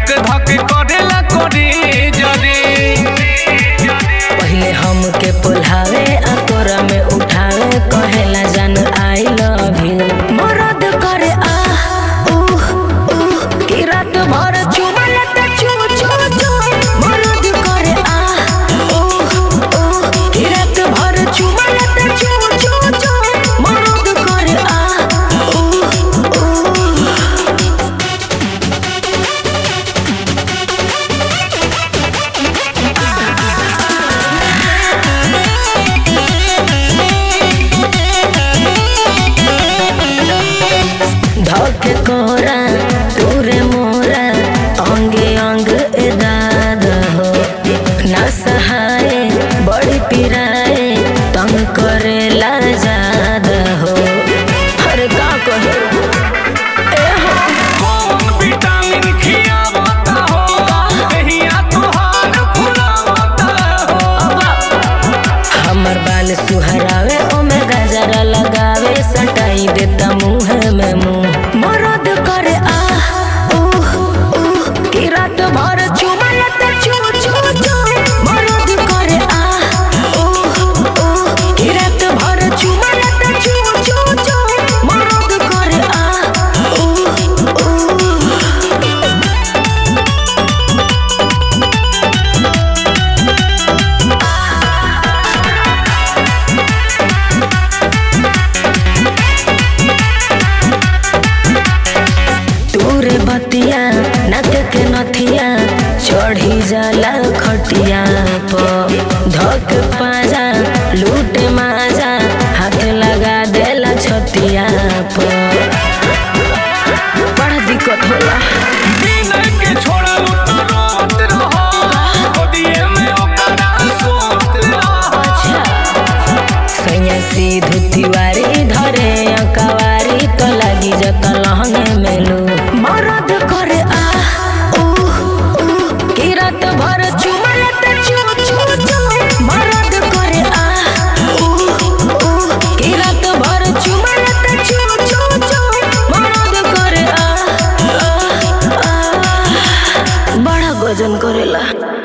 धक धक करेला करे जरे पहिले हमके पुल्हावे आ तोरा में उठावे कहेला जान आई लव यू मरद करे आ उह उह की रात भर चुमल त चू चू चू मरद करे आ उह उह की रात भर चुमल त चू चू चू मरद करे आ उह उह धक कोरा तूरे मोरा अंगे अंग एदाद हो ना सहाय बड़ी पिराए तंग करेला जाद हो अरे का कहे ए हो कौन विटामिन खियावता हो कहिया तोहार फुलावता हो हमर बाल सुहरावे ओमे गजरा लगावे सटाई देता मुंह में मुंह मरद करे आ उह उह की रात भर चुमल त चू चू चू मरद करे आ उह उह की रात भर चुमल त चू चू चू मरद करे आ उह उह तूरे बतिया नक के नथिया चढ़ी जाला खटिया प धक पाजा लूट माजा हाथ लगा देला छतिया प बड़ा दिक्कत होला बिना के छोड़लू तो रोत रहो गोदिए में ओकरा सोत रहो अच्छा सैया सीधु तिवारी धरे अकवारी तो लगी जत लहंगे मेलू मरद करे आ उह उह की रात भर चुमल त चू चू चू मरद करे आ उह उह की रात भर चुमल त चू चू चू मरद करे आ, आ, आ बड़ा गजन करेला